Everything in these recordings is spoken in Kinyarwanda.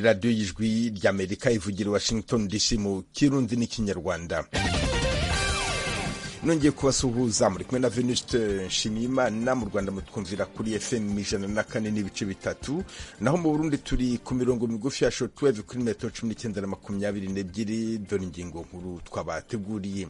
radiyo y'ijwi ry'amerika ivugira washington dc mu kirundi n'ikinyarwanda nongeye kubasuhuza muri kumwe na venuste nshimiyimana mu rwanda mutwumvira kuri fm ijana na kane n'ibice bitatu naho mu burundi turi ku mirongo migufi ya shotweve kuri metero cumi n'icyenda na makumyabiri n'ebyiri dore ingingo nkuru twabateguriye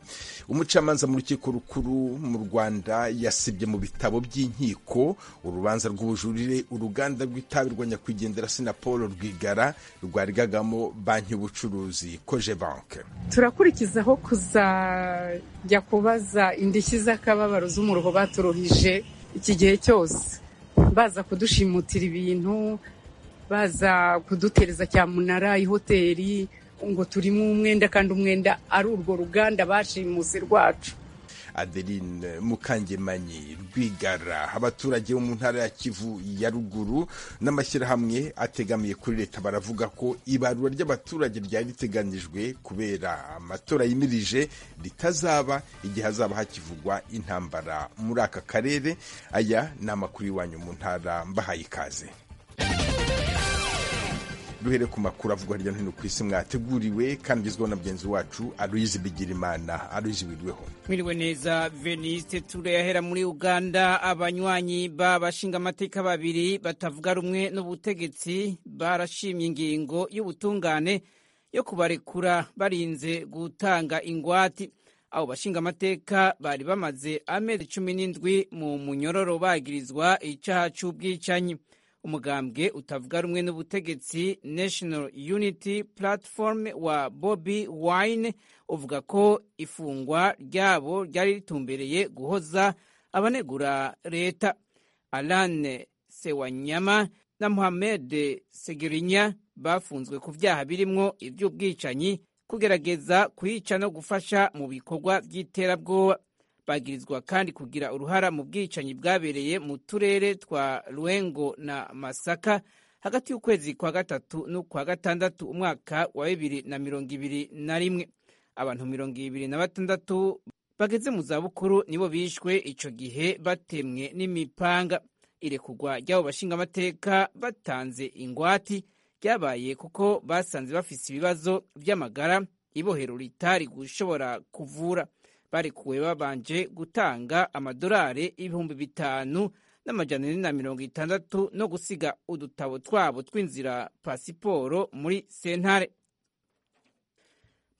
umucamanza mu rukiko rukuru mu rwanda yasibye mu bitabo by'inkiko urubanza rw'ubujurire uruganda rw'itabi rwa nyakwigendera sinapolo rwigara rwarigagamo banki y'ubucuruzi koje banke turakurikizaho kuzajya kubaza baza indishyi z'akababaro z'umuruho baturuhije iki gihe cyose baza kudushimuta ibintu baza kudutereza cyamunara ihoteli ngo turimo umwenda kandi umwenda ari urwo ruganda bashimuse rwacu adeline mukangemanyi rwigara abaturage bo mu ntara ya kivu ya ruguru n'amashyirahamwe ategamiye kuri leta baravuga ko ibarura ry'abaturage ryari riteganyijwe kubera amatora yimirije ritazaba igihe hazaba hakivugwa intambara muri aka karere aya ni amakuru iwanyu mu ntara mbahaye ikaze duhere ku makuru avugwa hirya no hino ku isi mwateguriwe kandi ugezweho na mugenzi wacu aruyizi bigirimana aruyizi wirweho mwiriwe neza veniste turayahera muri uganda abanywanyi b'abashinga amateka babiri batavuga rumwe n'ubutegetsi barashimye ingingo y'ubutungane yo kubarekura barinze gutanga ingwate abo bashinga amateka bari bamaze amezi cumi n'indwi mu munyororo bagirizwa icyaha cy'ubwicanyi umugambwe utavuga rumwe n'ubutegetsi national unity platform wa bobi wine uvuga ko ifungwa ryabo ryari ritumbereye guhoza abanegura leta alane sewanyama na muhamed segirinya bafunzwe ku byaha birimo iby'ubwicanyi kugerageza kuyica no gufasha mu bikorwa by'iterabwoba bagirizwa kandi kugira uruhara mu bwicanyi bwabereye mu turere twa ruwengo na masaka hagati y'ukwezi kwa gatatu n'ukwa gatandatu umwaka wa bibiri na mirongo ibiri na rimwe abantu mirongo ibiri na batandatu bageze mu zabukuru nibo bishwe icyo gihe batemwe n'imipanga irekugwa ry'abo bashingamateka batanze ingwati ryabaye kuko basanze bafise ibibazo by'amagara ibohero ritari gushobora kuvura barekuwe babanje gutanga amadolari ibihumbi bitanu n'amajana ane na mirongo itandatu no gusiga udutabo twabo tw'inzira pasiporo muri sentare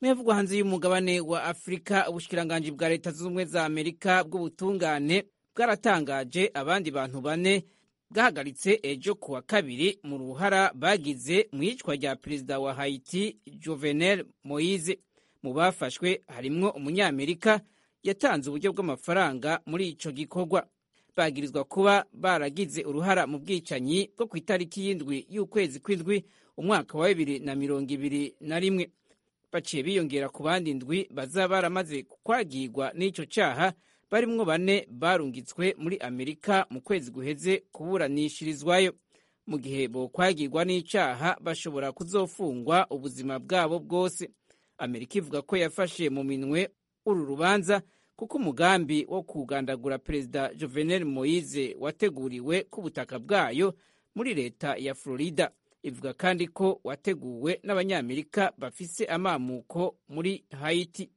muyavugwa hanze y'umugabane wa afurika ubushikiranganji bwa leta zunze ubumwe za amerika bw'ubutungane bwaratangaje abandi bantu bane bwahagaritse ejo ku wa kabiri mu ruhara bagize mu iyicwa rya perezida wa haiti juvenel moise mu bafashwe harimwo umunyamerika yatanze uburyo bw'amafaranga muri icyo gikorwa bagirizwa kuba baragize uruhara mu bwicanyi bwo ku itariki y'indwi y'ukwezi kw'indwi umwaka wa bibiri na mirongo ibiri na rimwe baciye biyongera ku bandi ndwi bazaba baramaze kwagirwa n'icyo cyaha barimwo bane barungitswe muri amerika mu kwezi guheze kuburanishirizwayo mu gihe bokwagirwa n'icyaha bashobora kuzofungwa ubuzima bwabo bwose amerika ivuga ko yafashe mu minwe uru rubanza kuko umugambi wo kugandagura perezida juvenel moise wateguriwe ku butaka bwayo muri leta ya florida ivuga kandi ko wateguwe n'abanyamerika bafise amamuko muri haiti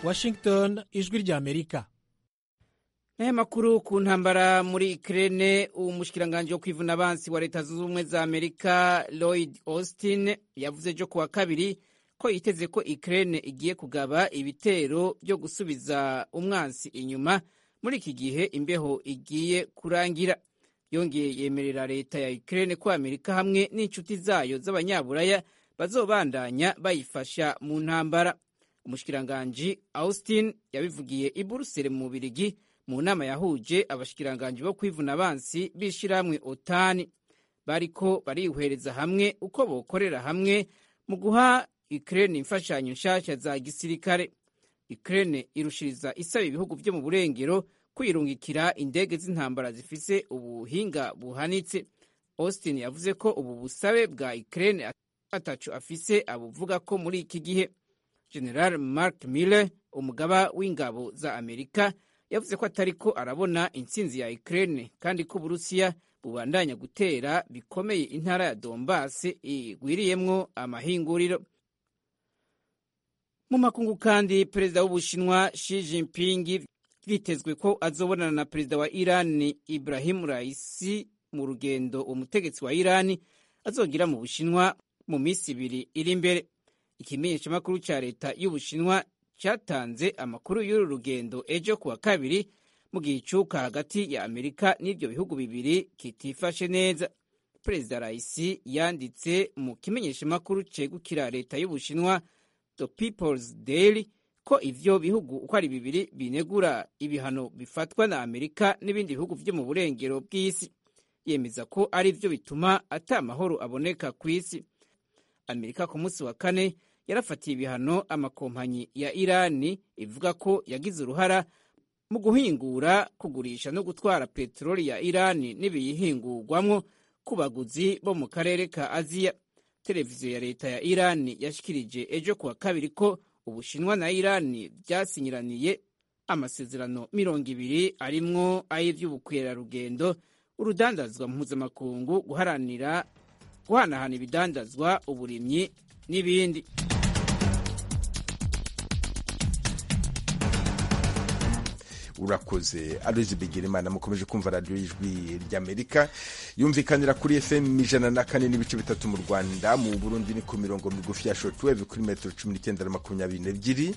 washington ijwi ry'amerika n'aya makuru ku ntambara muri ikirere umushyikiranganje wo kwivuna abansi wa leta zunze ubumwe za amerika lloyd austin yavuze ejo ku wa kabiri ko yiteze ko ikirere igiye kugaba ibitero byo gusubiza umwansi inyuma muri iki gihe imbeho igiye kurangira yongeye yemerera leta ya ikirere ko amerika hamwe n'inshuti zayo z'abanyaburaya bazobandanya bayifasha mu ntambara umushyikiranganje austin yabivugiye i buruseli mu bubirigi mu nama yahuje abashikiranganji bo kwivuna abansi b'ishyirahamwe otani bariko barihwereza hamwe uko bokorera hamwe mu guha ikirere imfashanyo nshasha za gisirikare ikirere irushiriza isaba ibihugu byo mu burengero kwirungikira indege z'intambara zifise ubuhinga buhanitse austin yavuze ko ubu busabe bwa ikirere atacu afise abuvuga ko muri iki gihe general mark miller umugaba w'ingabo za amerika yavuze ko atari ko arabona intsinzi ya Ukraine kandi ko Uburusiya bubandanya gutera bikomeye intara ya dombasi igwiriyemwo amahinguriro mu makungu kandi perezida w'ubushinwa Xi Jinping bitezwe ko azobonana na perezida wa irani Ibrahim Raisi mu rugendo umutegetsi wa irani azogira mu bushinwa mu minsi ibiri iri imbere ikimenyeshamakuru cya leta y'ubushinwa cyatanze amakuru y'uru rugendo ejo kuwa kabiri mu gihe icuka hagati ya amerika n'ibyo bihugu bibiri kitifashe neza perezida rayisi yanditse mu kimenyeshamakuru cegukira leta y'ubushinwa the people's daily ko ivyo bihugu uko ari bibiri binegura ibihano bifatwa na amerika n'ibindi bihugu vyo mu burengero bw'isi yemeza ko ari vyo bituma ata amahoro aboneka ku isi amerika ku munsi wa kane yarafatiye ibihano amakompanyi ya irani ivuga ko yagize uruhara mu guhingura kugurisha no gutwara peteroli ya irani n'ibiyihingurwamwo ku baguzi bo mu karere ka aziya televiziyo ya leta ya irani yashikirije ejo kuwa kabiri ko ubushinwa na irani byasinyiraniye amasezerano mirongo ibiri arimwo ay'iby'ubukerarugendo urudandazwa mpuzamakungu guharanira guhanahana ibidandazwa uburimyi n'ibindi urakoze aruzi bigirimana mukomeje kumva radiyo y'ijwi ry'amerika yumvikanira kuri fm ijana na kane n'ibice bitatu mu rwanda mu burundi ni ku mirongo migufi ya shotweve kuri metero cumi n'icyenda na makumyabiri n'ebyiri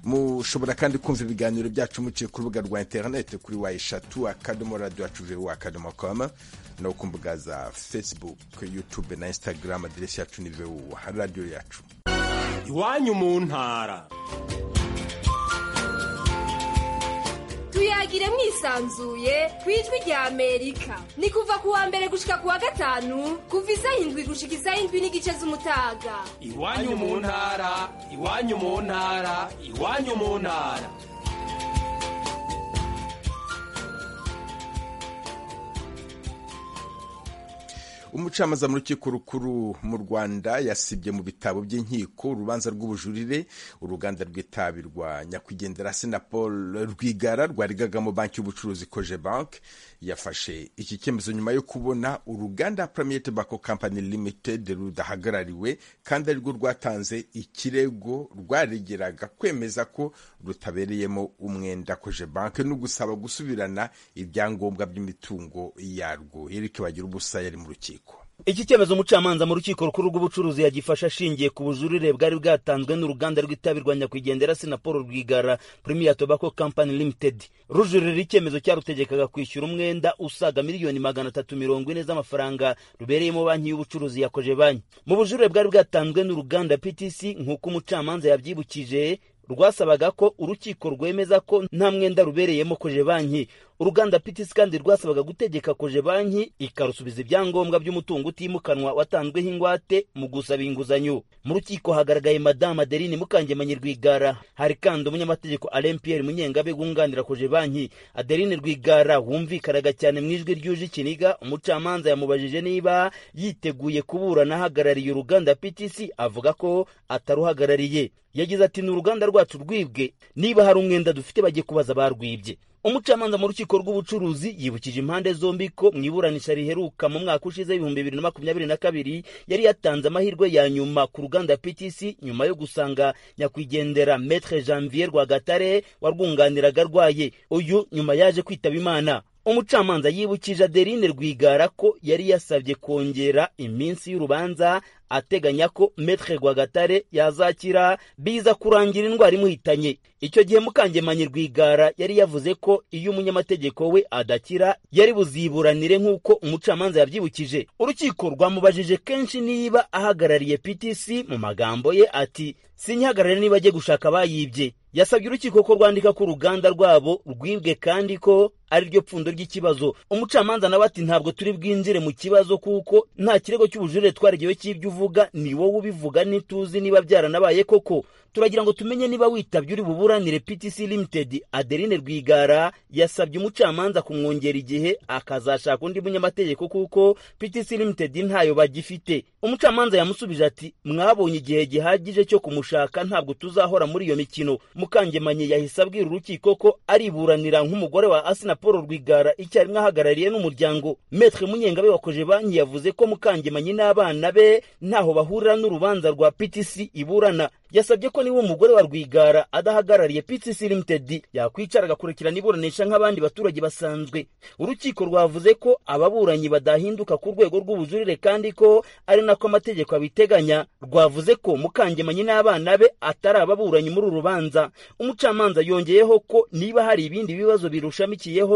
mushobora kandi kumva ibiganiro byacu muciye ku rubuga rwa interinete kuri wa eshatu akadomo radiyo yacu vewe akadomo kama no ku mbuga za facebook youtube na instagram aderesi yacu ni vewu radiyo yacu iwanyu mu ntara tuyagire mwisanzuye ku ijwi rya amerika ni kuva ku wa mbere gushika ku wa gatanu kuva izahindwi gushika izahindwi n'igice z'umutaga iwanyu mu ntara iwanyu mu ntara iwanyu mu ntara umucamanza mu rukiko rukuru mu rwanda yasibye mu bitabo by'inkiko urubanza rw'ubujurire uruganda rw'itabi rwa nyakwigendera senapol rwigara rwarigagamo banki y'ubucuruzi koje banki yafashe iki cyemezo nyuma yo kubona uruganda premier tobacco company limited rudahagarariwe kandi arirwo rwatanze ikirego rwaregeraga kwemeza ko rutabereyemo umwenda koje banki no gusaba gusubirana ibyangombwa by'imitungo yarwo eric bagira ubusa yari mu rukiko iki cyemezo umucamanza mu rukiko rukuru rw'ubucuruzi yagifashe ashingiye ku bujurire bwari bwatanzwe n'uruganda rw'itabi rwa nyakwigendera sinaporo rwigara premier tobacco company limited rujurira icyemezo cyarutegekaga kwishyura umwenda usaga miliyoni magana atatu mirongo ine z'amafaranga rubereyemo banki y'ubucuruzi yakoje banki mu bujurire bwari bwatanzwe n'uruganda ptc nk'uko umucamanza yabyibukije rwasabaga ko urukiko rwemeza ko nta mwenda rubereyemo koje banki uruganda ptc kandi rwasabaga gutegeka koje banki ikarusubiza ibyangombwa by'umutungo utimukanwa watanzweho ingwate mu gusaba inguzanyo mu rukiko hagaragaye madamu adeline mukangemanyi rwigara hari kandi umunyamategeko alain pierre munyengabe wunganira koje banki adeline rwigara wumvikanaga cyane mu ijwi ryuje ikiniga umucamanza yamubajije niba yiteguye kuburana ahagarariye uruganda ptc avuga ko ataruhagarariye yagize ati ni uruganda rwacu rwibwe niba hari umwenda dufite bajye kubaza barwibye umucamanza mu rukiko rw'ubucuruzi yibukije impande zombi ko mu iburanisha riheruka mu mwaka ushize w'ibihumbi bibiri na makumyabiri na kabiri yari yatanze amahirwe ya nyuma ku ruganda ptc nyuma yo gusanga nyakwigendera metre janvier rwagatare warwunganiraga arwaye uyu nyuma yaje kwitaba imana umucamanza yibukije adeline rwigara ko yari yasabye kongera iminsi y'urubanza ateganya ko metre rwagatare yazakira biza kurangira indwara imuhitanye icyo gihe mukangemanyi rwigara yari yavuze ko iyo umunyamategeko we adakira yari buziburanire nk'uko umucamanza yabyibukije urukiko rwamubajije kenshi niba ahagarariye ptc mu magambo ye ati sinyihagarare niba ajye gushaka abayibye yasabye urukiko ko rwandika ko uruganda rwabo rwibwe kandi ko ari ryo pfundo ry'ikibazo umucamanza nawe ati ntabwo turi bwinjire mu kibazo kuko nta kirego cy'ubujurire twaregewe cy'ibyo uvuga uvuga ni wowe ubivuga ntituzi niba byaranabaye koko turagira ngo tumenye niba witabye uri buburanire ptc limited adeline rwigara yasabye umucamanza kumwongera igihe akazashaka undi munyamategeko kuko ptc limited ntayo bagifite umucamanza yamusubije ati mwabonye igihe gihagije cyo kumushaka ntabwo tuzahora muri iyo mikino mukangemanye yahise abwira urukiko ko ariburanira nk'umugore wa asina paul rwigara icyarimwe ahagarariye n'umuryango metre munyengabe wakoje banki yavuze ko mukangemanyi n'abana be ntaho bahurira n'urubanza rwa ptc iburana yasabye ko niba umugore wa rwigara adahagarariye ptc limited yakwicara agakurikirana iburanisha nk'abandi baturage basanzwe urukiko rwavuze ko ababuranyi badahinduka ku rwego rw'ubujurire kandi ko ari nako amategeko abiteganya rwavuze ko mukangemanyi n'abana be atari ababuranyi muri uru rubanza umucamanza yongeyeho ko niba hari ibindi bibazo birushamikiyeho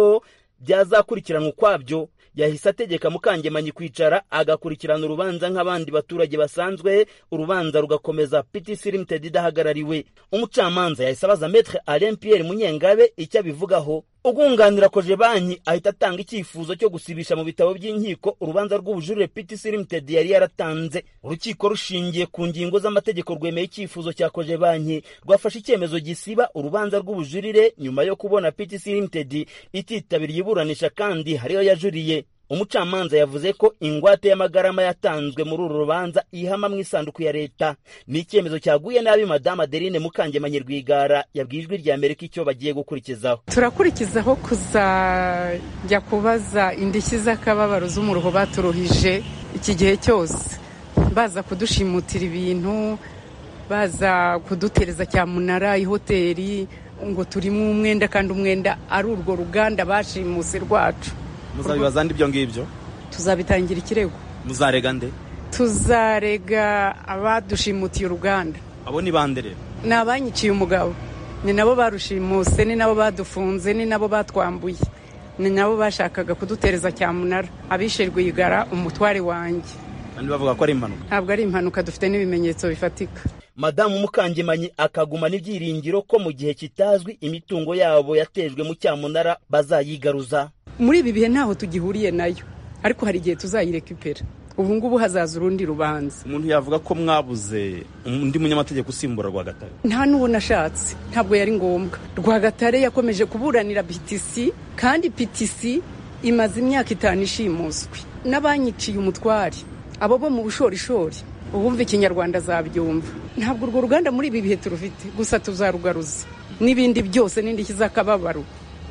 byazakurikiranwa ukwabyo yahise ategeka mukangemanyi kwicara agakurikirana urubanza nk'abandi baturage basanzwe urubanza rugakomeza ptc limited idahagarariwe umucamanza yahise abaza metre alain pierre munyengabe icyo abivugaho ubwunganira koje banki ahita atanga icyifuzo cyo gusibisha mu bitabo by'inkiko urubanza rw'ubujurire ptc limited yari yaratanze urukiko rushingiye ku ngingo z'amategeko rwemeye icyifuzo cya koje banki rwafashe icyemezo gisiba urubanza rw'ubujurire nyuma yo kubona ptc limited ititabiriye iburanisha kandi hariyo yajuriye umucamanza yavuze ko ingwate y'amagarama yatanzwe muri uru rubanza ihama mu isanduku ya leta ni icyemezo cyaguye nabi madamu adeline mukangemanyi rwigara yabwiye ijwi rya amerika icyo bagiye gukurikizaho turakurikizaho kuzajya kubaza indishyi z'akababaro z'umuruho baturuhije iki gihe cyose baza kudushimutirira ibintu baza kudutereza cyamunara ihoteli ngo turimo umwenda kandi umwenda ari urwo ruganda bashimuse rwacu muzabibaza nde ibyo ngibyo tuzabitangira ikirego muzarega nde tuzarega abadushimutiye uruganda abo ni bande rero ni abanyiciye umugabo ni nabo barushimuse ni nabo badufunze ni nabo batwambuye ni nabo bashakaga kudutereza cyamunara abishe rwigara umutware wanjye kandi bavuga ko ari impanuka ntabwo ari impanuka dufite n'ibimenyetso bifatika madamu mukangemanyi akaguma n'ibyiringiro ko mu gihe kitazwi imitungo yabo yatejwe mu cyamunara bazayigaruza muri ibi bihe ntaho tugihuriye nayo ariko hari igihe tuzayirekipera ubu ngubu hazaza urundi rubanza umuntu yavuga ko mwabuze undi munyamategeko usimbura rwagatare nta n'uwo nashatse ntabwo yari ngombwa rwagatare yakomeje kuburanira ptc kandi ptc imaze imyaka itanu ishimuswe n'abanyiciye umutware abo bo mu bushorishori uwumva ikinyarwanda azabyumva ntabwo urwo ruganda muri ibi bihe turufite gusa tuzarugaruza n'ibindi byose n'indishyi z'akababaro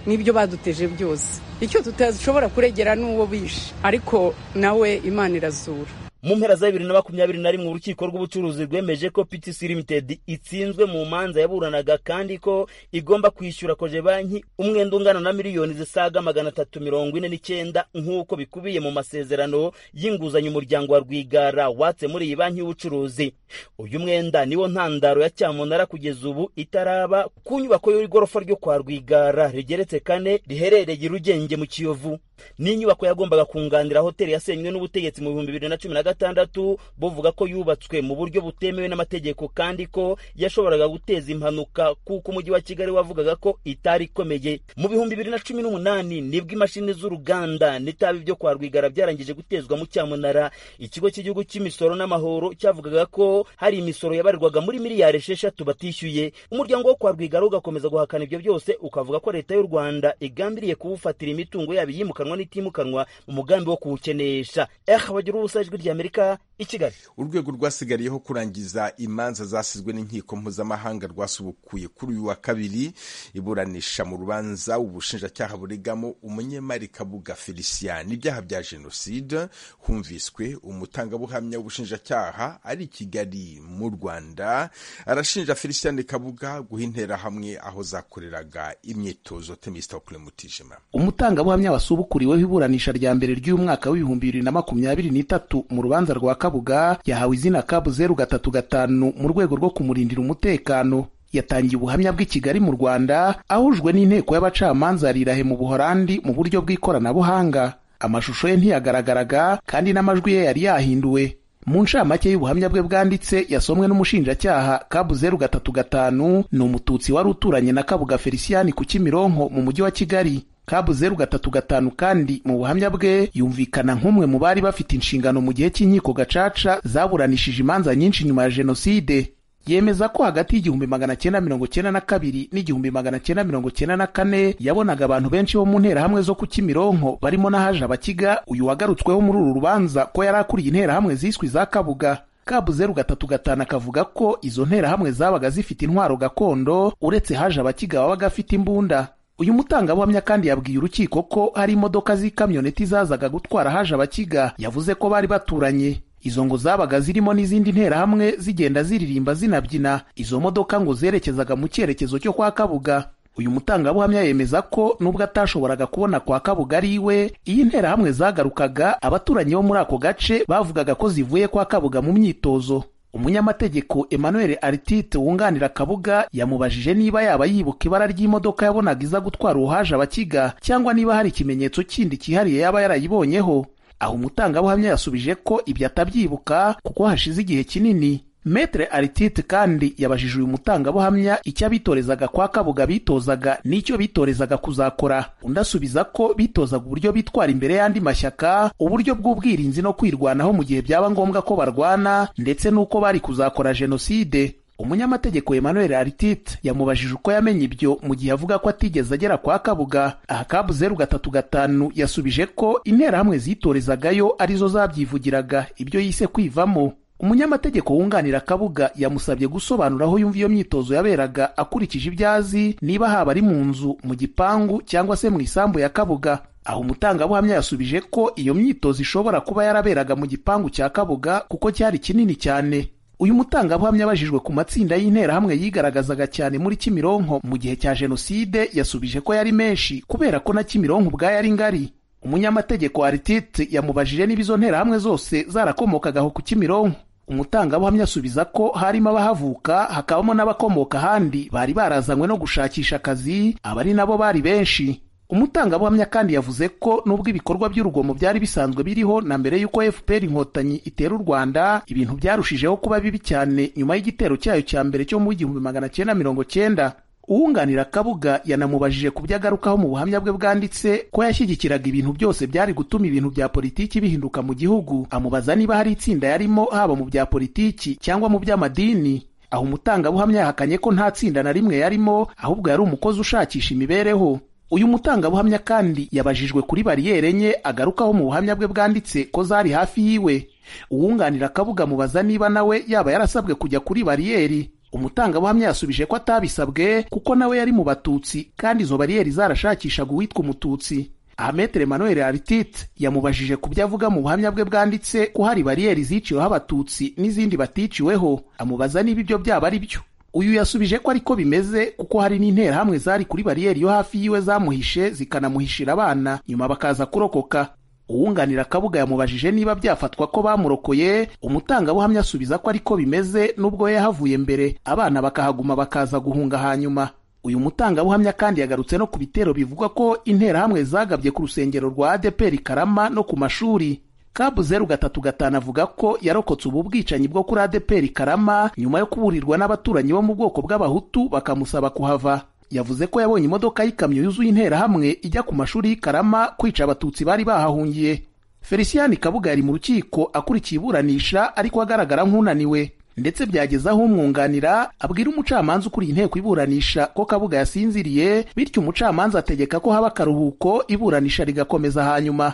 n'ibyo baduteje byose icyo tutashobora kuregera n'uwo bishe ariko nawe imana irazura mu mpera za bibiri na makumyabiri na rimwe urukiko rw'ubucuruzi rwemeje ko ptc limited itsinzwe mu manza yaburanaga kandi ko igomba kwishyura koje banki umwenda ungana na miliyoni zisaga magana atatu mirongo ine n'icyenda nk'uko bikubiye mu masezerano y'inguzanyo umuryango wa rwigara watse muri iyi banki y'ubucuruzi uyu mwenda niwo ntandaro ya cyamunara kugeza ubu itaraba ku nyubako y'igorofa ryo kwa rwigara rigeretse kane riherereye i rugenge mu kiyovu ni inyubako yagombaga kunganira hoteli yasenywe n'ubutegetsi mu bihumbi bibiri na cumi na gatandatu buvuga ko yubatswe mu buryo butemewe n'amategeko kandi ko yashoboraga guteza impanuka kuko umujyi wa kigali wavugaga ko itari ikomeye mu bihumbi bibiri na cumi n'umunani nibwo imashini z'uruganda n'itabi byo kwa rwigara byarangije gutezwa mu cyamunara ikigo cy'igihugu cy'imisoro n'amahoro cyavugaga ko hari imisoro yabarirwaga muri miliyari esheshatu batishyuye umuryango wo kwa rwigara ugakomeza guhakana ibyo byose ukavuga ko leta y'u rwanda igambiriye kuwufatira imitungo yabo iyimukanwa utimukanwa n'itimukanwa mu mugambi wo kuwukenesha eha bagira ubusa ijwi ry'amerika i kigali urwego rwasigariyeho kurangiza imanza zasizwe n'inkiko mpuzamahanga rwasubukuye kuri uyu wa kabiri iburanisha mu rubanza ubushinjacyaha burigamo umunyemari kabuga felicien ibyaha bya jenoside humviswe umutangabuhamya w'ubushinjacyaha ari i kigali mu rwanda arashinja felicien kabuga guha interahamwe aho zakoreraga imyitozo temisitokure mutijima umutangabuhamya wasubukuye wakuriweho iburanisha rya mbere ry'umwaka w'ibihumbi bibiri na makumyabiri n'itatu mu rubanza rwa kabuga yahawe izina kabu zeru gatatu gatanu mu rwego rwo kumurindira umutekano yatangiye ubuhamya bw'i Kigali mu Rwanda ahujwe n'inteko y'abacamanza rirahe mu Buholandi mu buryo bw'ikoranabuhanga amashusho ye ntiyagaragaraga kandi n'amajwi ye yari yahinduwe mu ncamake y'ubuhamya bwe bwanditse yasomwe n'umushinjacyaha kabu zeru gatatu gatanu ni umututsi wari uturanye na kabuga feliciyani ku kimironko mu mujyi wa kigali kabu zeru gatatu gatanu kandi mu buhamya bwe yumvikana nk'umwe mu bari bafite inshingano mu gihe cy'inkiko gacaca zaburanishije imanza nyinshi nyuma ya jenoside yemeza ko hagati y'igihumbi magana cyenda mirongo cyenda na kabiri n'igihumbi magana cyenda mirongo cyenda na kane yabonaga abantu benshi bo mu nterahamwe zo ku Kimironko barimo n'ahaje abakiga uyu wagarutsweho muri uru rubanza ko yari akuriye interahamwe ziswe za Kabuga kabuzeru gatatu gatanu akavuga ko izo nterahamwe zabaga zifite intwaro gakondo uretse haje abakiga babaga afite imbunda uyu mutangabuhamya kandi yabwiye urukiko ko hari imodoka z'ikamyoneti zazaga gutwara haje abakiga yavuze ko bari baturanye izo ngo zabaga zirimo n'izindi nterahamwe zigenda ziririmba zinabyina izo modoka ngo zerekezaga mu cyerekezo cyo kwa kabuga uyu mutangabuhamya yemeza ko nubwo atashoboraga kubona kwa kabuga ari iwe iyo interahamwe zagarukaga abaturanyi bo muri ako gace bavugaga ko zivuye kwa kabuga mu myitozo umunyamategeko emmanuel artite wunganira kabuga yamubajije niba yaba yibuka ibara ry'imodoka yabonaga iza gutwara uhaje abakiga cyangwa niba hari ikimenyetso kindi cyihariye yaba yarayibonyeho aho umutangabuhamya yasubije ko ibyo atabyibuka kuko hashize igihe kinini metere aritite kandi yabajije uyu mutangabuhamya icyo abitorezaga kwa kabuga bitozaga n'icyo bitorezaga kuzakora undi asubiza ko bitozaga uburyo bitwara imbere y'andi mashyaka uburyo bw'ubwirinzi no kwirwanaho mu gihe byaba ngombwa ko barwana ndetse n'uko bari kuzakora jenoside umunyamategeko emmanuel aritite yamubajije uko yamenye ibyo mu gihe avuga ko atigeze agera kwa kabuga aha kabu zeru gatatu gatanu yasubije ko interahamwe zitorezagayo arizo zabyivugiraga ibyo yise kwivamo umunyamategeko wunganira kabuga yamusabye gusobanura aho yumva iyo myitozo yaberaga akurikije ibyo azi niba haba ari mu nzu mu gipangu cyangwa se mu isambu ya kabuga aho umutangabuhamya yasubije ko iyo myitozo ishobora kuba yaraberaga mu gipangu cya kabuga kuko cyari kinini cyane uyu mutangabuhamya abajijwe ku matsinda y'interahamwe yigaragazaga cyane muri kimironko mu gihe cya jenoside yasubije ko yari menshi kubera ko na kimironko ubwayo ari ngari umunyamategeko aritite yamubajije niba izo nterahamwe zose zarakomokagaho ku kimironko umutangabuhamya asubiza ko harimo abahavuka hakabamo n'abakomoka ahandi bari barazanywe no gushakisha akazi abari nabo bari benshi umutangabuhamya kandi yavuze ko nubwo ibikorwa by'urugomo byari bisanzwe biriho na mbere y'uko fpr inkotanyi itera u rwanda ibintu byarushijeho kuba bibi cyane nyuma y'igitero cyayo cya mbere cyo mu igihumbi magana cyenda mirongo cyenda uwunganira kabuga yanamubajije ku byo agarukaho mu buhamya bwe bwanditse ko yashyigikiraga ibintu byose byari gutuma ibintu bya politiki bihinduka mu gihugu amubaza niba hari itsinda yarimo haba mu bya politiki cyangwa mu by'amadini aho umutangabuhamya yahakanye ko nta tsinda na rimwe yarimo ahubwo yari umukozi ushakisha imibereho uyu mutangabuhamya kandi yabajijwe kuri bariyeri enye agarukaho mu buhamya bwe bwanditse ko zari hafi yiwe uwunganira akabuga mubaza niba nawe yaba yarasabwe kujya kuri bariyeri umutangabuhamya yasubije ko atabisabwe kuko nawe yari mu batutsi kandi izo bariyeri zarashakishaga uwitwa umututsi aha metere emmanuel aritite yamubajije ku byo avuga mu buhamya bwe bwanditse ko hari bariyeri ziciweho abatutsi n'izindi baticiweho amubaza niba ibyo byaba ari byo uyu yasubije ko ariko bimeze kuko hari n'interahamwe zari kuri bariyeri yo hafi yiwe zamuhishe zikanamuhishira abana nyuma bakaza kurokoka uwunganira akabuga yamubajije niba byafatwa ko bamurokoye umutangabuhamya asubiza ko ariko bimeze nubwo yahavuye mbere abana bakahaguma bakaza guhunga hanyuma uyu mutangabuhamya kandi yagarutse no ku bitero bivuga ko interahamwe zagabye ku rusengero rwa adeperi karama no ku mashuri kabu zeru gatatu gatanu avuga ko yarokotse ubu bwicanyi bwo kuri adeperi karama nyuma yo kuburirwa n'abaturanyi bo mu bwoko bw'abahutu bakamusaba kuhava yavuze ko yabonye imodoka y'ikamyo yuzuye interahamwe ijya ku mashuri y'ikarama kwica abatutsi bari bahahungiye felicien kabuga yari mu rukiko akurikiye iburanisha ariko agaragara nk'unaniwe ndetse byageze aho umwunganira abwira umucamanza ukuriye inteko iburanisha ko kabuga yasinziriye bityo umucamanza ategeka ko haba akaruhuko iburanisha rigakomeza hanyuma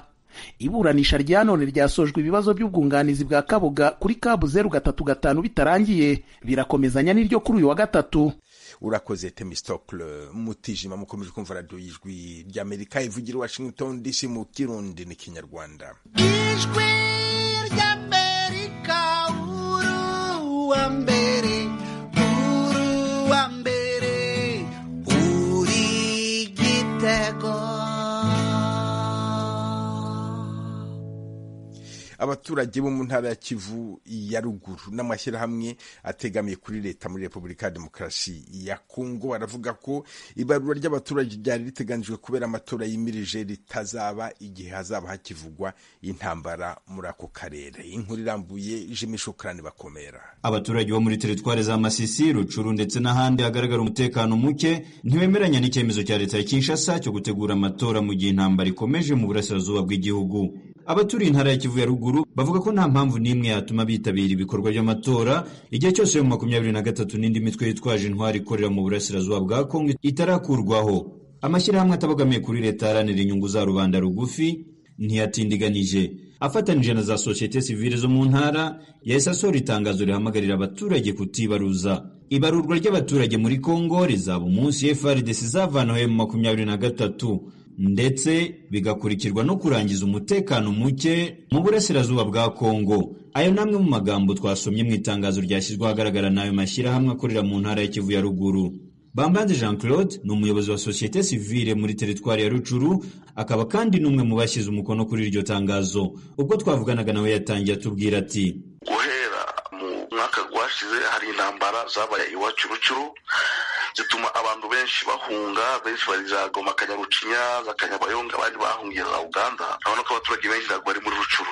iburanisha rya none ryasojwe ibibazo by'ubwunganizi bwa kabuga kuri kabu zeru gatatu gatanu bitarangiye birakomezanya n'iryo kuri uyu wa gatatu urakoze temistokle mutijima mukomeje kumva radiyo y'ijwi ry'amerika ivugira i washington dc mu kirundi ni kinyarwanda ijwi ry'amerika uru wa mbere uru wa mbere uri igitego abaturage bo mu ntara ya kivu ya ruguru n'amashyirahamwe ategamiye kuri leta muri repubulika ya demokarasi ya kongo baravuga ko ibarura ry'abaturage ryari riteganyijwe kubera amatora yimirije ritazaba igihe hazaba hakivugwa intambara muri ako karere inkuru irambuye jimi shukrani bakomera abaturage bo muri teritwari za masisi rucuru ndetse n'ahandi hagaragara umutekano muke ntibemeranya n'icyemezo cya leta ya kinshasa cyo gutegura amatora mu gihe intambara ikomeje mu burasirazuba bw'igihugu abaturiye intara ya kivu ya ruguru bavuga ko nta mpamvu n'imwe yatuma bitabira ibikorwa by'amatora igihe cyose mu makumyabiri na gatatu n'indi mitwe yitwaje intwari ikorera mu burasirazuba bwa kongo itarakurwaho amashyirahamwe atabogamiye kuri leta aharanira inyungu za rubanda rugufi ntiyatindiganije afatanije na za sosiyete sivile zo mu ntara yahise asohora itangazo rihamagarira abaturage kutibaruza ibarurwa ry'abaturage muri kongo rizaba umunsi frdc izavanaho mu makumyabiri na gatatu ndetse bigakurikirwa no kurangiza umutekano muke mu burasirazuba bwa kongo ayo ni amwe mu magambo twasomye mu itangazo ryashyizwe ahagaragara n'ayo mashyirahamwe akorera mu ntara ya kivu ya ruguru bambanze jean claude ni umuyobozi wa sosiyete sivile muri teritwari ya rucuru akaba kandi n'umwe mu bashyize umukono kuri iryo tangazo ubwo twavuganaga nawe yatangiye atubwira ati guhera mu mwaka rwashize hari intambara zabaye iwacu rucuru zituma abantu benshi bahunga benshi bari za goma kanyarucinya za kanyabayonga abandi bahungiye za uganda urabona ko abaturage benshi ntabwo bari muri rucuru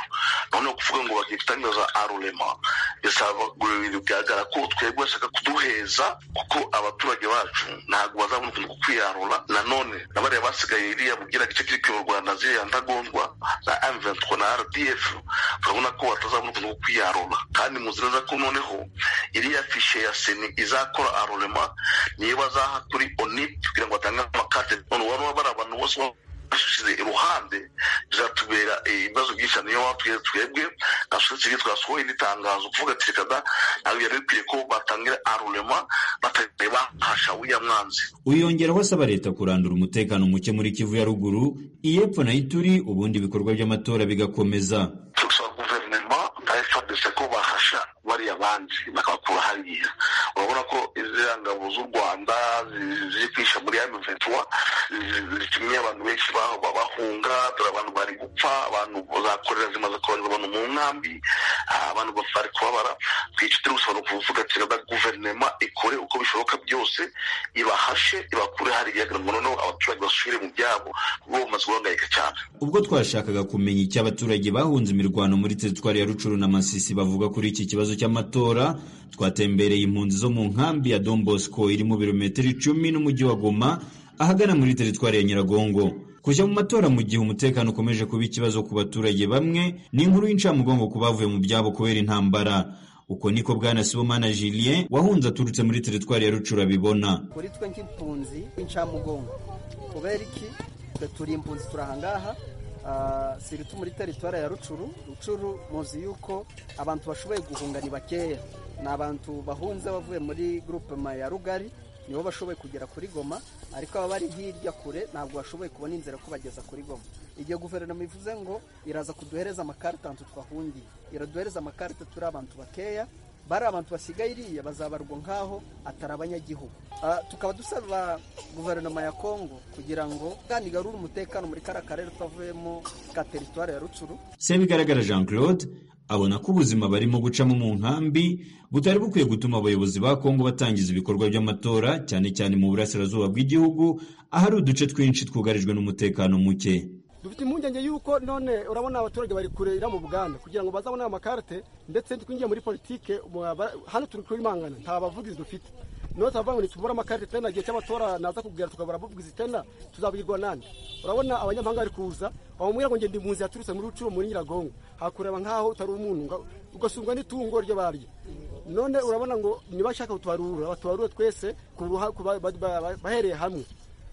noneho kuvuga ngo bakitangira za arurema bisaba bigaragara ko twebwe bashaka kuduheza kuko abaturage bacu ntabwo bazabona ukuntu kukwiyarura nanone na bariya basigaye iriya bugira gice kiri kuyobora u rwanda ziriya ndagondwa za m23 na rdf urabona ko batazabona ukuntu kukwiyarura kandi muzi neza ko noneho iriya fishe ya seni izakora arurema niyo bazaha kuri onip kugira ngo batange amakate none waba bari abantu bose bashize iruhande bizatubera ibibazo byinshi niyo batubwira twebwe nka sosiyete twasohoye n'itangazo kuvuga ati reka da ntabwo byari bikwiye ko batangira arurema batari bahasha uriya mwanzi uyongeraho asaba leta kurandura umutekano muke muri kivu ya ruguru iy'epfo na ituri ubundi ibikorwa by'amatora bigakomeza turasaba guverinoma na fdc ko bahasha bariya bandi bakabakura hariya urabona ko iziriya ngabo z'u rwanda ziri kwisha muri ya miventura zitumye abantu benshi bahunga dore abantu bari gupfa abantu za korera zimaze kohereza abantu mu nkambi abantu bari kubabara twicitire gusobanura kuvuga ati na guverinoma ikore uko bishoboka byose ibahashe ibakure hariya kugira ngo noneho abaturage basubire mu byabo kuko bamaze guhangayika cyane ubwo twashakaga kumenya icyo abaturage bahunze imirwano muri teritwari ya rucuru na masisi bavuga kuri iki kibazo cy'amatora twatembereye impunzi zo mu nkambi ya Don Bosco iri mu birometero icumi n'umujyi wa Goma ahagana muri teritwari ya Nyiragongo kujya mu matora mu gihe umutekano ukomeje kuba ikibazo ku baturage bamwe ni inkuru y'incamugongo ku bavuye mu byabo kubera intambara uko niko bwana sibomana julien wahunze aturutse muri teritwari ya rucura abibona kuri twe nk'impunzi incamugongo kubera iki twe turi impunzi turahangaha siri tu muri teritwari ya rucuru rucuru muzi yuko abantu bashoboye guhunga ni bakeya ni abantu bahunze bavuye muri gurupema ya rugari nibo bashoboye kugera kuri goma ariko aba bari hirya kure ntabwo bashoboye kubona inzira ko bageza kuri goma igihe guverinoma ivuze ngo iraza kuduhereza amakarita ahantu twahungiye iraduhereza amakarita turi abantu bakeya bari abantu basigaye iriya bazabarwa nk'aho atari abanyagihugu tukaba dusaba guverinoma ya kongo kugira ngo kandi igarure umutekano muri kariya karere twavuyemo ka teritwari ya rucuru sebigaragara jean claude abona ko ubuzima barimo gucamo mu nkambi butari bukwiye gutuma abayobozi ba kongo batangiza ibikorwa by'amatora cyane cyane mu burasirazuba bw'igihugu ahari uduce twinshi twugarijwe n'umutekano muke dufite impungenge yuko none urabona abaturage bari kurera mu buganda kugira ngo bazabone amakarite ndetse twinjiye muri politike hano turi kubimangana nta bavugizi dufite niyo tubavuga ngo ntitubure amakarite tena igihe cy'amatora naza kubwira tukabura abavugizi tena tuzabwirwa nani urabona abanyamahanga bari kuza bamubwira ngo ngende impunzi yaturutse muri rucuro muri nyiragongo hakureba nk'aho utari umuntu ugasungwa n'itungo ryo barya none urabona ngo nibashaka kutubarura batubarure twese bahereye hamwe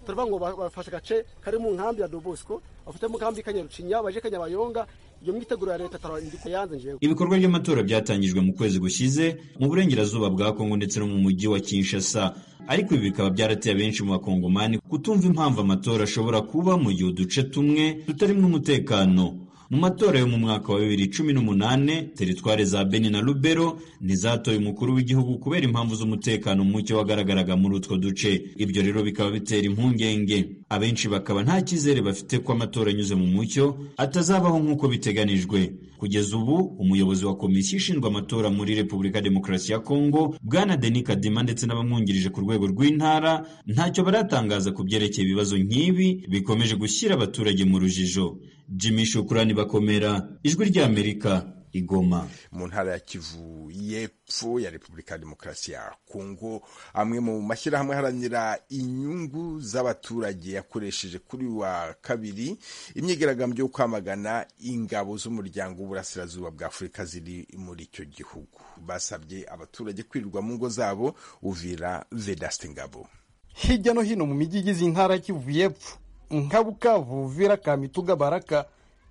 turavuga ngo bafashe agace kari mu nkambi ya dobosiko bafite mu nkambi kanyarucinya baje kanyabayonga iyo myiteguro ya leta tarandiko yanze njewe ibikorwa by'amatora byatangijwe mu kwezi gushize mu burengerazuba bwa kongo ndetse no mu mujyi wa kinshasa ariko ibi bikaba byarateye benshi mu bakongomani kutumva impamvu amatora ashobora kuba mu gihe uduce tumwe tutarimo umutekano mu matora yo mu mwaka wa bibiri cumi n'umunane teritware za beni na lubero ntizatoye umukuru w'igihugu kubera impamvu z'umutekano muke wagaragaraga muri utwo duce ibyo rero bikaba bitera impungenge abenshi bakaba nta cyizere bafite ko amatora anyuze mu mucyo atazabaho nk'uko biteganijwe kugeza ubu umuyobozi wa komisiyo ishinzwe amatora muri repubulika demokarasi ya kongo bwana deni kadima ndetse n'abamwungirije ku rwego rw'intara ntacyo baratangaza ku byerekeye ibibazo nk'ibi bikomeje gushyira abaturage mu rujijo jimmy shukurani bakomera ijwi ry'amerika igoma mu ntara ya kivu y'epfo ya repubulika ya demokarasi ya kongo amwe mu mashyirahamwe aharanira inyungu z'abaturage yakoresheje kuri wa kabiri imyigaragambyo yo kwamagana ingabo z'umuryango w'uburasirazuba bwa afurika ziri muri icyo gihugu basabye abaturage kwirirwa mu ngo zabo uvira vedasite ngabo hirya no hino mu mijyi igize intara ya kivu y'epfo nka bukavu uvira kamituga baraka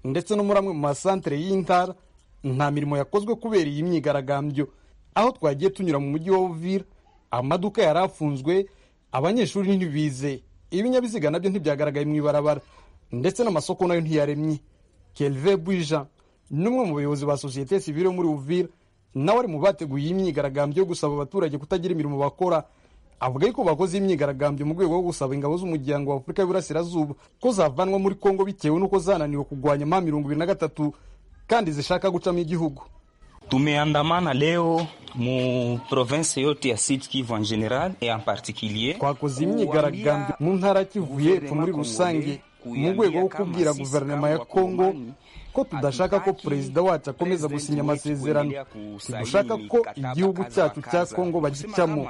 ndetse no muri amwe mu masantere y'intara nta mirimo yakozwe kubera iyi myigaragambyo aho twagiye tunyura mu mujyi wa uvira amaduka yari afunzwe abanyeshuri ntibize ibinyabiziga nabyo ntibyagaragaye mu ibarabara ndetse n'amasoko nayo ntiyaremye kelve buija ni umwe mu bayobozi ba sosiyete sivire muri uvira nawe ari mu bateguye iyi myigaragambyo yo gusaba abaturage kutagira imirimo bakora avuga yuko bakoze imyigaragambyo mu rwego rwo gusaba ingabo z'umuryango wa afurika y'uburasirazuba ko zavanwa muri kongo bitewe n'uko zananiwe kurwanya ma mirongo ibiri na gatatu kandi zishaka gucamo igihugu tumeandamana leo mu province yote ya sud kivu en general et en particulier twakoze imyigaragambyo mu ntara kivu y'epfo muri rusange mu rwego rwo kubwira guverinoma ya kongo ko tudashaka ko perezida wacu akomeza gusinya amasezerano tidushaka ko igihugu cyacu cya kongo bagicamo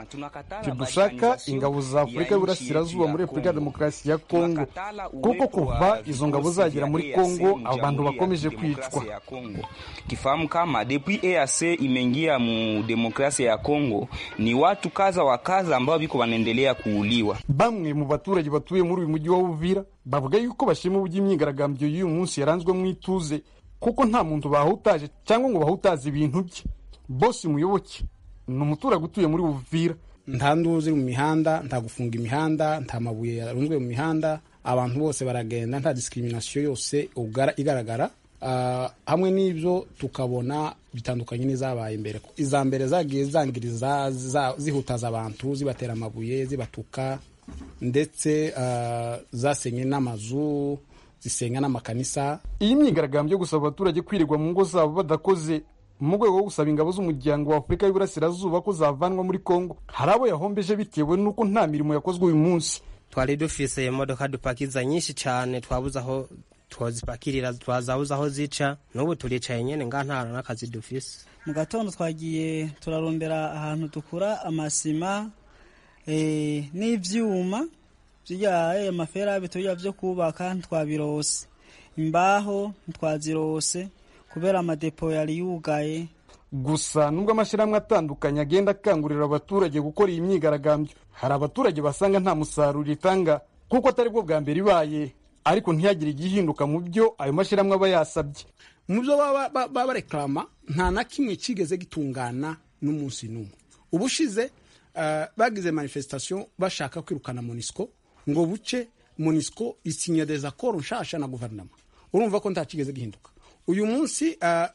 tidushaka ingabo za afurika y'uburasirazuba muri repubulika ya demokarasi ya kongo kuko kuva izo ngabo zagera muri kongo abantu bakomeje kwicwa tifahamu kama depuis eac imeingia mu demokrasi ya kongo ni watu kaza wa kaza ambao biko wanaendelea kuuliwa bamwe mu baturage batuye muri uyu mujyi wa uvira bavuga yuko bashima uburyo imyigaragambyo y'uyu munsi yaranzwe mu ituze kuko nta muntu bahutaje cyangwa ngo bahutaze ibintu bye bose muyoboke ni umuturage utuye muri buvira nta nduba ziri mu mihanda nta gufunga imihanda nta mabuye yarunzwe mu mihanda abantu bose baragenda nta discrimination yose igaragara hamwe n'ibyo tukabona bitandukanye n'izabaye mbere iza mbere zagiye zangiriza zihutaza abantu zibatera amabuye zibatuka ndetse zasenye n'amazu zisenga n'amakanisa iyi myigaragambyo yo gusaba abaturage kwirirwa mu ngo zabo badakoze mu rwego rwo gusaba ingabo z'umuryango wa afurika y'uburasirazuba ko zavanwa muri kongo hari abo yahombeje bitewe n'uko nta mirimo yakozwe uyu munsi twari dufise imodoka dupakiza nyinshi cyane twabuze aho twazipakirira twazabuze aho zica n'ubu turicaye nyine nga nta n'akazi dufise mu gatondo twagiye turarondera ahantu dukura amasima n'ibyuma bya amaferabe tujya byo kubaka ntitwabirose imbaho ntitwazirose kubera amadepo yari yugaye gusa nubwo amashyirahamwe atandukanye agenda akangurira abaturage gukora iyi myigaragambyo hari abaturage basanga nta musaruro itanga kuko atari bwo bwa mbere ibaye ariko ntihagire igihinduka mu byo ayo mashyirahamwe aba yasabye mu byo baba barekarama nta na kimwe kigeze gitungana n'umunsi n'umwe ubushize bagize manifestation bashaka kwirukana monisco ngo buce monisco isinya des accords nshasha na guverinoma urumva ko ntakigeze gihinduka uyu munsi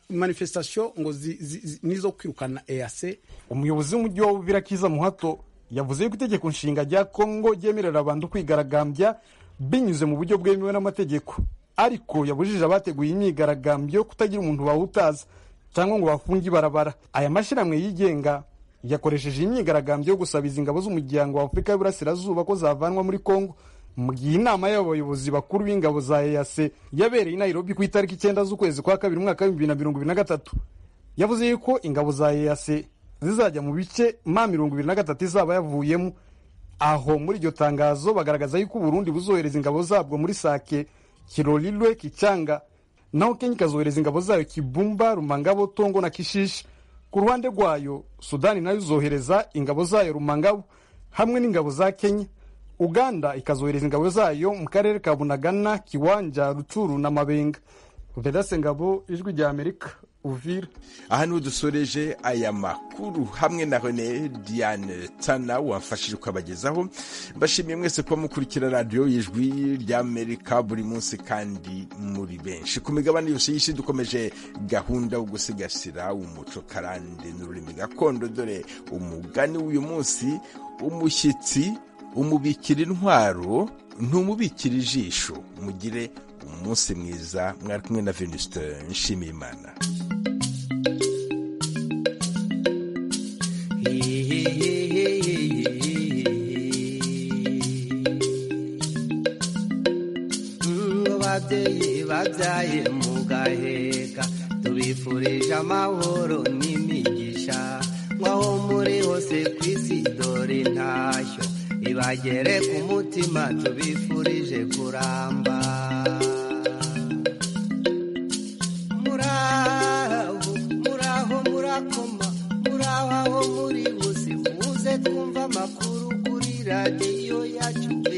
manifestation ngo nizo kwirukana eac umuyobozi w'umujyi wa uvira kiza muhato yavuze yuko itegeko nshinga rya kongo ryemerera abantu kwigaragambya binyuze mu buryo bwemewe n'amategeko ariko yabujije abateguye imyigaragambyo kutagira umuntu bahutaza cyangwa ngo bafunge ibarabara aya mashyirahamwe yigenga yakoresheje imyigaragambyo yo gusabiza ingabo z'umuryango wa afurika y'uburasirazuba ko zavanwa muri kongo mu gihe inama y'abayobozi bakuru b'ingabo za eac yabereye i nairobi ku itariki icyenda z'ukwezi kwa kabiri umwaka w'ibihumbi bibiri na mirongo ibiri na gatatu yavuze yuko ingabo za eac zizajya mu bice ma mirongo ibiri na gatatu izaba yavuyemo aho muri iryo tangazo bagaragaza yuko uburundi buzohereza ingabo zabwo muri sake kirorirwe kicyanga naho kenya ikazohereza ingabo zayo kibumba rumangabo tongo na kishisha ku ruhande rwayo sudani nayo izohereza ingabo zayo rumangabo hamwe n'ingabo za kenya uganda ikazohereza ingabo zayo mu karere ka bunagana kiwanja rucuru na mabenga vedase ngabo ijwi rya amerika uvira aha niho dusoreje aya makuru hamwe na rene diane tana wafashije ukabagezaho mbashimiye mwese kuba mukurikira radiyo y'ijwi ry'amerika buri munsi kandi muri benshi ku migabane yose y'isi dukomeje gahunda yo gusigasira umuco karande n'ururimi gakondo dore umugani w'uyu munsi umushyitsi umubikira intwaro ntumubikire ijisho mugire umunsi mwiza mwari kumwe na venuste nshimiyimana ngo babyeyi babyaye mugaheka tubifurije amahoro n'imigisha nk'aho muri hose ku isi dore intashyo ibagere ku mutima tubifurije kuramba muraho muraho murakoma muraho aho muri bose muze twumva amakuru kuri radiyo yacu